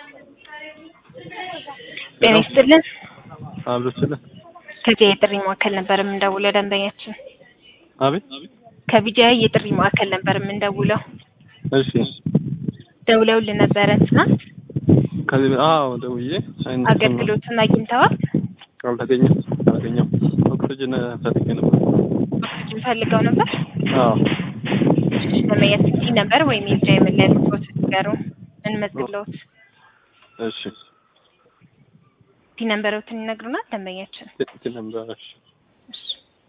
ጤና ይስጥልን። አብሮችልህ ከቢጃይ የጥሪ ማዕከል ነበር የምንደውለው ደንበኛችን። አቤት ከቢጃይ የጥሪ ማዕከል ነበር የምንደውለው። እሺ ደውለውልን ነበረ ትናንት። ከዚህ አዎ ደውዬ አይነት አገልግሎቱን አግኝተዋል? አልተገኘም አልተገኘም ኦክሲጅን ፈልጌ ነበር ኦክሲጅን ፈልገው ነበር። አዎ ደንበኛችን ሲ ነበር ወይም የቢጃይ መለያ ቁጥሮት ንገሩ እንመዝግለውት። እሺ ሲ ነንበሮትን ይነግሩናል ደንበኛችን። እቲ ነበር እሺ እሺ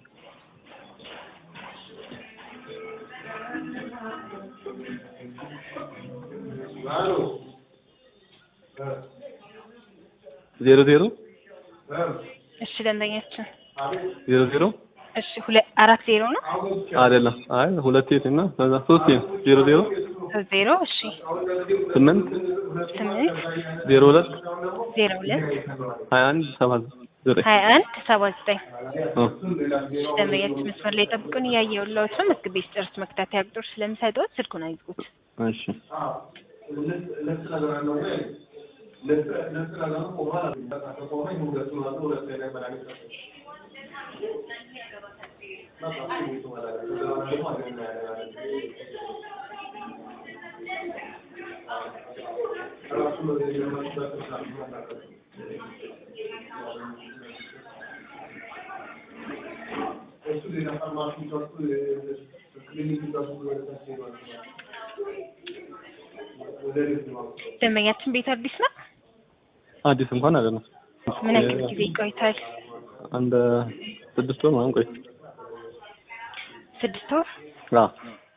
ዜሮ ዜሮ እሺ ደንበኛችን ዜሮ ዜሮ እሺ ሁለት አራት ዜሮ ነው አይደለም አይ ሁለት የት እና ከዛ ሶስት የት ዜሮ ዜሮ ሶስት ዜሮ እሺ ስምንት ስምንት ዜሮ ሁለት ዜሮ ሁለት ሀያ አንድ ሰባት ዘጠኝ ሀያ አንድ ሰባ ዘጠኝ አ ደንበኛችን መስመር ላይ ጠብቁን እያየሁልዎት ነው። ምግብ ቤት ጨርስ መከታተያ ቁጥር ስለምሰጥዎት ስልኩን አይዝጉት። እሺ ደንበኛችን ቤት አዲስ ነው። አዲስ እንኳን አይደለም ምን ያክል ጊዜ ይቆይታል? አንድ ስድስት ወር ምናምን ቆይ ስድስት ወር። አዎ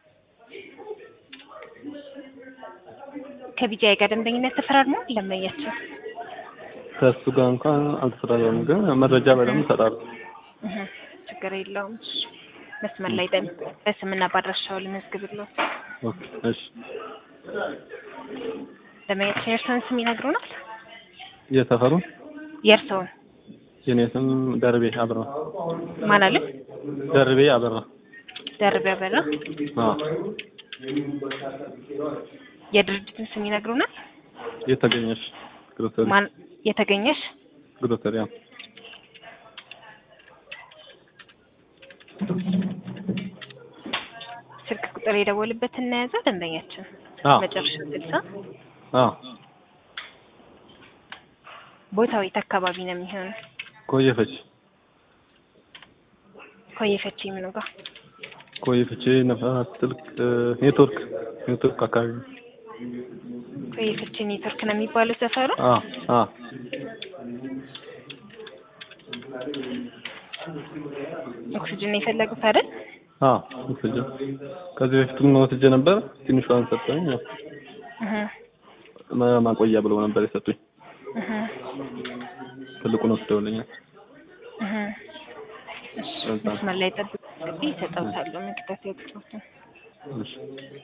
ከቢጃይ ጋር ደንበኝነት ተፈራርመው ደንበኛችን ከእሱ ጋር እንኳን አልተፈራረም፣ ግን መረጃ በደንብ እሰጣለሁ። እህ ችግር የለውም። እሺ መስመር ላይ ጠብቁ። በስምና ባድራሻው ልመዝግብልዎት። ኦኬ እሺ ደንበኛችን የእርስዎን ስም ይነግሩናል? የሰፈሩ የእርስዎን የኔ ስም ደርቤ አበራ ማን አለ? ደርቤ አበራ ደርቤ አበራ። አዎ የድርጅትን ስም ይነግሩናል? የተገኘሽ ግሮሰሪ ማን የተገኘሽ? ግሮሰሪ አዎ ስልክ ቁጥር የደወልበት እናያዘ ደንበኛችን አዎ መጨረሻ ስልሳ አዎ ቦታው የት አካባቢ ነው የሚሆነው? ኮየፈች ኮየፈቼ ምኑ ጋር? ኮየፈች ነፋስ ስልክ ኔትወርክ ኔትወርክ አካባቢ ኮየፈቼ ኔትወርክ ነው የሚባለው ሰፈሩ። አዎ አዎ ኦክሲጅን የፈለጉት አይደል? አዎ ወስጄ ከዚህ በፊትም ወስጄ ነበር። ትንሿን ሰጠኝ። ያው እህ ማ- ማቆያ ብለው ነበር የሰጡኝ። እህ ትልቁን ወስደውልኛል። እህ እሺ መስመር ላይ ጠብቁ። እንግዲህ ይሰጠውታል መከታተያ ቁጥሮትን እሺ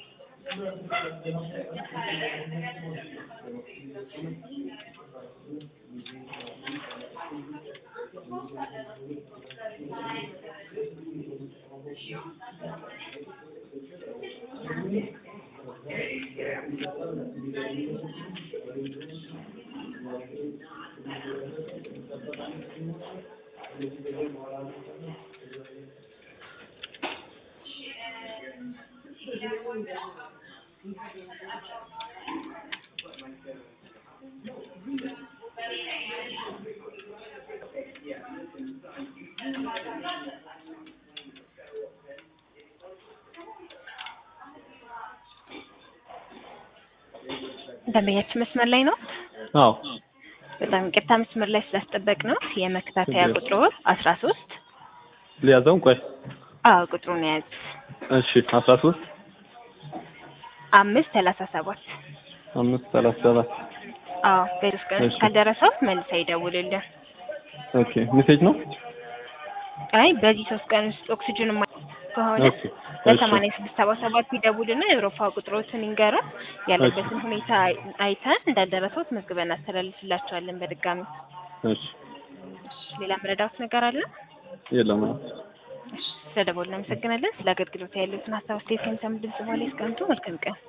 ደንበኛችን መስመር ላይ ነው። አዎ በጣም ይቅርታ መስመር ላይ ስላስጠበቅ ነው። የመከታተያ ችግር ቁጥሩ አስራ ሶስት ሊያዘው ቆይ አዎ ቁጥሩን የያዙ እሺ አስራ ሶስት አምስት ሰላሳ ሰባት አምስት ሰላሳ ሰባት አዎ በሶስት ቀን ውስጥ እሺ። ካልደረሰው መልሳ ይደውልልን። ኦኬ ሜሴጅ ነው አይ በዚህ ሶስት ቀን ውስጥ ኦክሲጅን ማ ከሆነ ኦኬ እሺ በሰማንያ ስድስት ሰባ ሰባት ይደውልና የአውሮፓ ቁጥሮችን ይንገሩን። ያለበትን ሁኔታ አይ- አይተን እንዳልደረሰውት መዝግበን እናስተላልፍላቸዋለን በድጋሚ። እሺ እሺ፣ ሌላ መረዳት ነገር አለ? የለም እሺ፣ ስለደወሉ እናመሰግናለን። ስለ አገልግሎት ያሉትን ሀሳብ አስተያየት ከሚሰሙ ድምጽ በኋላ ያስቀምጡ። መልካም ቀን።